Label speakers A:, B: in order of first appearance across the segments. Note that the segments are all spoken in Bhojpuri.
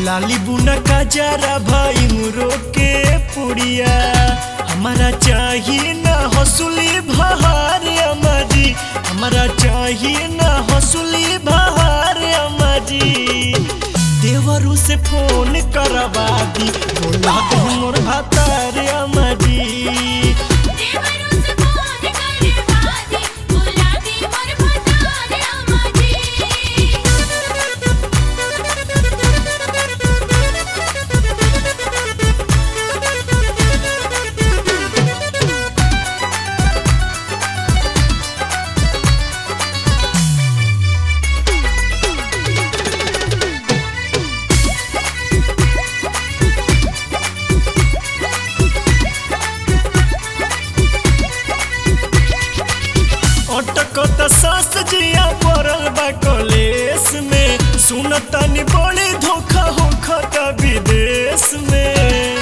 A: लाली बुना का जरा भाई मुरो के पुड़िया हमारा चाहिए ना हसुली बहार अमाजी हमारा चाहिए ना हसुली बहार अमाजी देवरू से फोन करवा दी बोला तो मोर भातार अमाजी
B: देवरू से फोन करवा दी बुला दी मोर भतार अम्मा जी
A: अटकत सास जिया पड़ल बा कलेस में सुनतानी बड़ी धोखा होखत विदेश में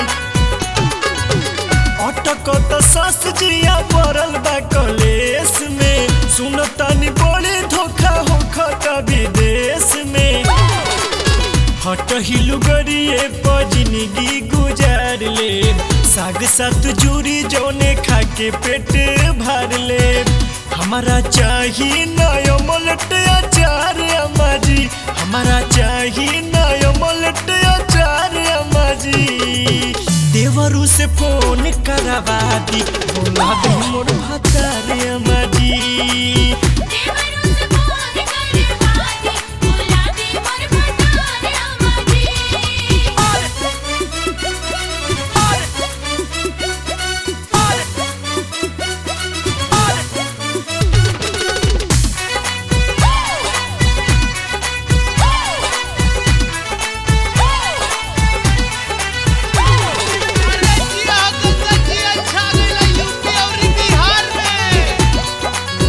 A: अटकत सास जिया पड़ल बा कलेस में सुनतानी बड़ी धोखा होखत विदेश में हटहिलु गरिए पजनिगी गुजार ले साग सात जूरी जौने खाके पेट भर ले हमारा चाहिए नयो मलट अचार अम्माजी हमारा चाहिए नयो मलट अचार अम्माजी देवरू से फोन करवा दी बोला दी मोर भतार अम्माजी
B: देवरू से फोन करवा दी बुला दी मोर भतार अम्मा
C: अरे जिया गंगा जिया छा गइला यूपी और बिहार में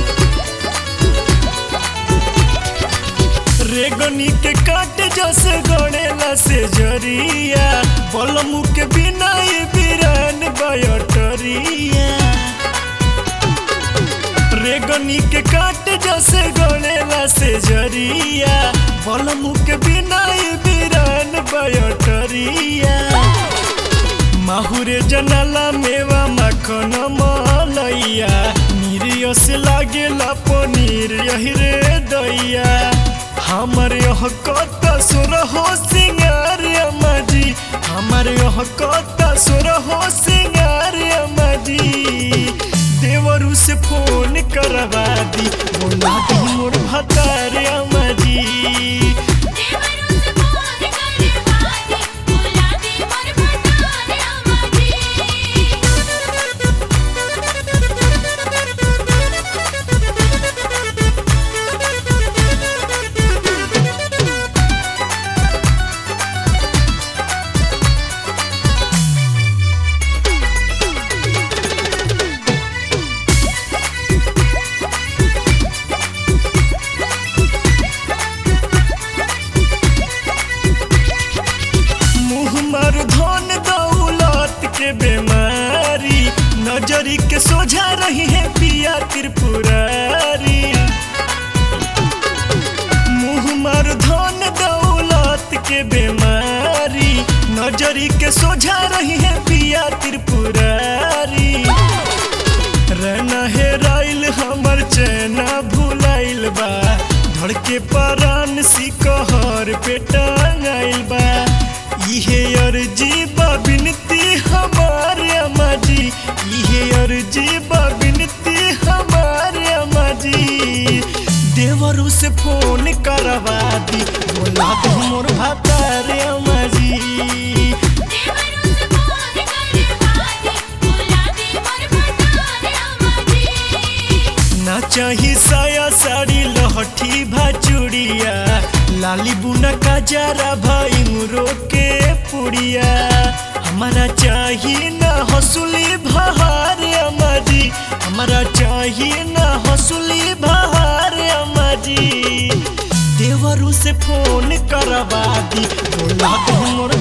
A: रेगनी के काट जैसे गणेला से जरिया बलमु के बिना ये बिरान बयटरिया रेगनी के काट जैसे गणेला से जरिया बलमु के बिना ये बिरान बयटरिया माहुरे जनला मेवा मखन मलैया निरियस लागेला पनीर यही रे दैया हमर यह कत सुर हो सिंगार अम्माजी हमर यह कत सुर हो सिंगार अम्माजी देवरू से फोन करवा दी बोला दी मोर भतार अम्माजी
B: देवरू से फोन करवा दी बुला दी मोर भतार अम्मा जी
A: मुँह मर धन दौलत के बीमारी नजरी के सोझा रही है पिया त्रिपुरारी मुँह मर धन दौलत के बीमारी नजरी के सोझा रही है पिया त्रिपुरारी रहना है राइल हमर चैना भुलाइल बा धड़के परान सिकहर पे टांगाइल बा इहे अर्जी बा बिनती हमार अम्माजी इहे अर्जी बा बिनती हमार अम्माजी देवरू से फोन करवा दी बोला दी मोर भातार अम्माजी
B: देवरू से फोन करवा दी बुला दी मोर भतार अम्मा जी
A: ना चाही साया साड़ी लहठी भाचुड़िया लाली बुना का जरा भाई मुरो के पुड़िया हमारा चाहिए ना हसुली बहार अम्माजी हमारा चाहिए ना हसुली बहार अम्माजी देवरू से फोन करवा दी बोला दी मोर